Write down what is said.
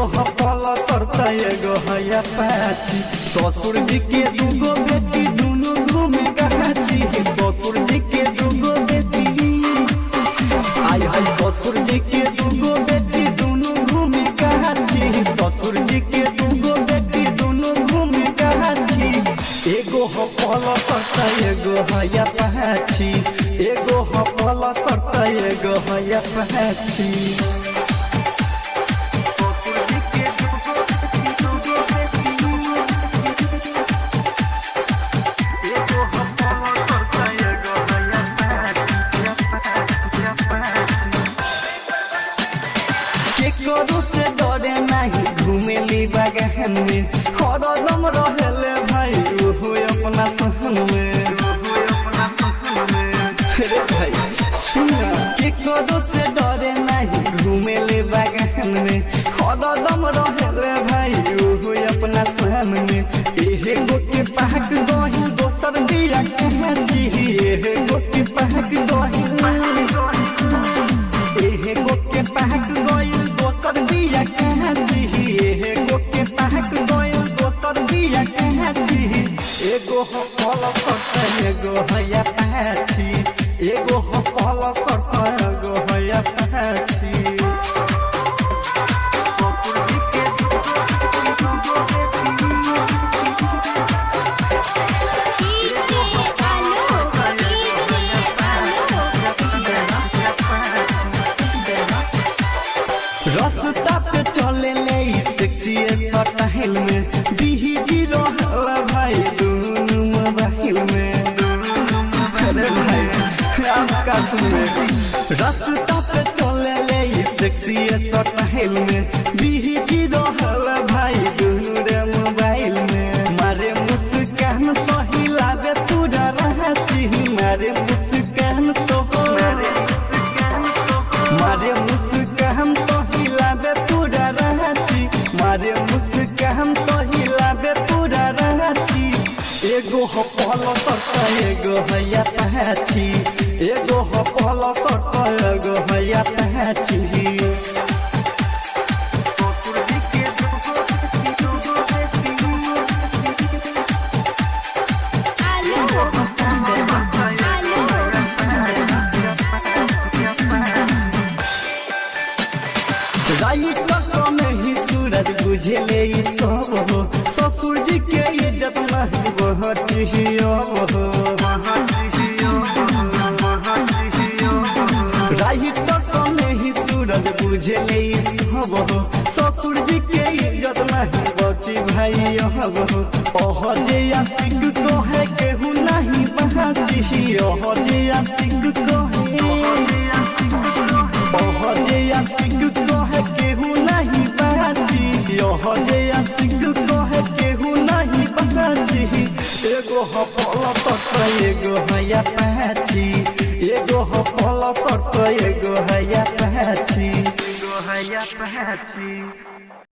एगो हपल सरत एगो है पाछी ससुर जी के दूगो बेटी दुनू घूमे गाछी ससुर जी के दूगो बेटी आई है ससुर जी के दूगो बेटी दुनू घूमे गाछी ससुर जी के दूगो बेटी दुनू घूमे गाछी एगो हपल सरत एगो है पाछी एगो हपल सरत एगो है पाछी केकरो से डरे नहीं घूमेली बागान में हरदम रहेले भाई ओहो अपना सहन में रे भाई सुना केकरो से डरे नहीं घूमेले बागान में हरदम रहेले भाई ओहो अपना सहन में एहे गोटे पाक दही दोसर दिया कहाँ जी एहे गोटे पाक दही एहे गोके पहक गइल दोसर बिया कहाँ जी एहे गोके पहक गइल दोसर बिया कहाँ जी एगो हो पल सट एगो हया पाछी एगो हो पल सट एगो हया पाछी ससुर जी के दूगो बेटी डीजे आलोक डीजे रास्ता पे चले ले सेक्सी स्टाइल में बीही जीरो हल्ला भाई दोनों मोबाइल में अरे भाई आपका सुने रास्ता पे चले ले सेक्सी स्टाइल में बीही जीरो हल्ला भाई दोनों रे मोबाइल में मारे मुस्कान तो हिलावे पूरा रांची मारे मुस्कान तो मारे मुस्कान तो मारे मुस्कान तो हिलावे पूरा रांची मारे मुस्कान तो हिलावे पूरा रांची एगो हो पल सट एगो हैया पाछी एगो हो पल सट एगो हैया पाछी ससुर जी के दूगो बेटी, दूगो बेटी। आलोक राइट में ही सूरज बुझले ई सब हो ससुर जी के इज्जत नहीं बहुत ही अब हो राइट में ही सूरज बुझले ई सब हो ससुर जी के इज्जत नहीं बची भाई अब हो ओह जे आशिक को है केहू नहीं बहाची ओह जे आशिक को है ओह जे आशिक को है केहू नहीं बाजी ओह जे आशिक को है केहू नहीं बाजी एगो हो पल सट एगो हैया पाछी एगो हो पल सट एगो हैया पाछी एगो हैया पाछी